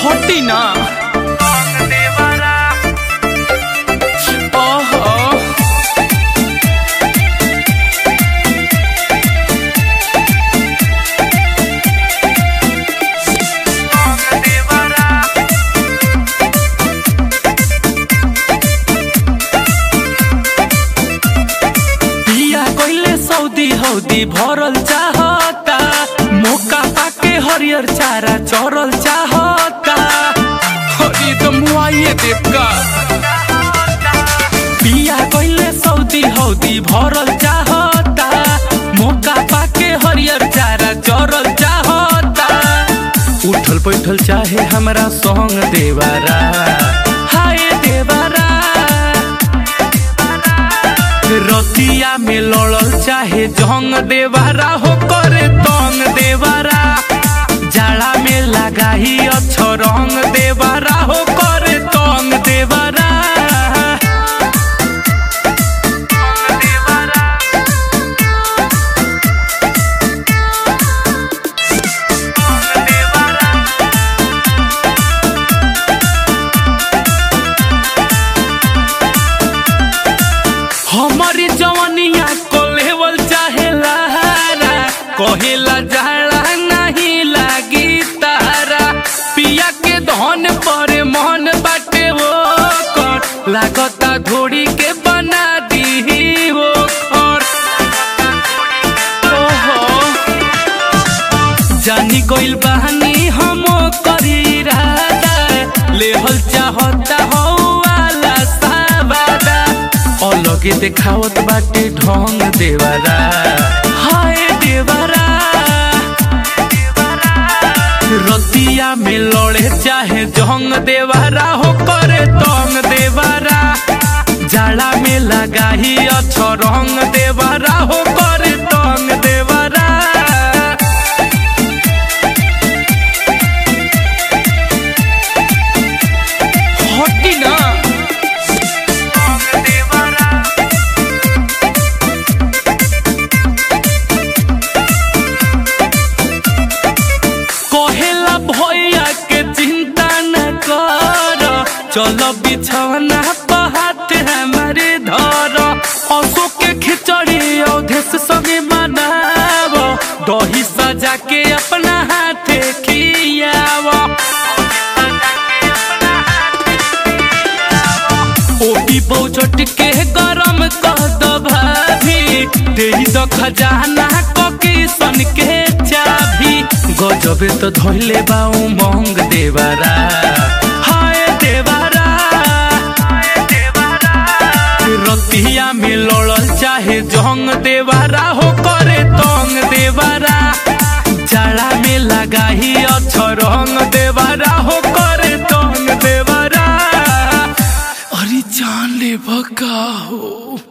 हटी ना ओहो पिया कइले सऊदी हौदी भरल चाहता मौका पाके हरियर चारा चरल चाहता हरी तो मुआइए देवका पिया कइले सऊदी हौदी भरल चाहता मौका पाके हरियर चारा चरल चाहता उठल बैठल चाहे हमरा संग देवारा हाय देवारा रतिया में लड़ल चाहे जंग देवारा हो करे तंग देवारा जाड़ा में लगाही अच्छो रंग देवारा हो करे तंग देवारा हमारी जवानिया को लेवल चाहे लहारा कहेला जाड़ा नहीं लागी तारा पिया के धन पर मन बाटे वो कर लागता धोड़ी के बना दी वो कर ओहो जानी गइल बहानी हम करी राधा लेहल चाहता हो वाला सावादा अलगे देखावत बाटे ढंग देवारा हाय देवारा रतिया में लड़े चाहे जंग देवारा हो करे तंग देवारा जाड़ा में लगाही अच्छो रंग देवारा हो करे तंग देवारा हटी ना कहेला भैया के चिंता न कर चलो बिछौना पहाते हमारे धर असो के खिचड़ी औधेस संगे मनाव दही सजा के अपना हाथे खियाव ओही बहुचट के गरम कह द भाभी देही द खजाना ककी सन के चाभी गजबे तो धोइले बाऊ मंग देवारा हाय देवारा रतिया में लड़ल चाहे जंग देवारा हो करे तंग देवारा जाड़ा में लगाही अच्छो रंग देवारा हो करे तंग देवारा अरे जान ले बका हो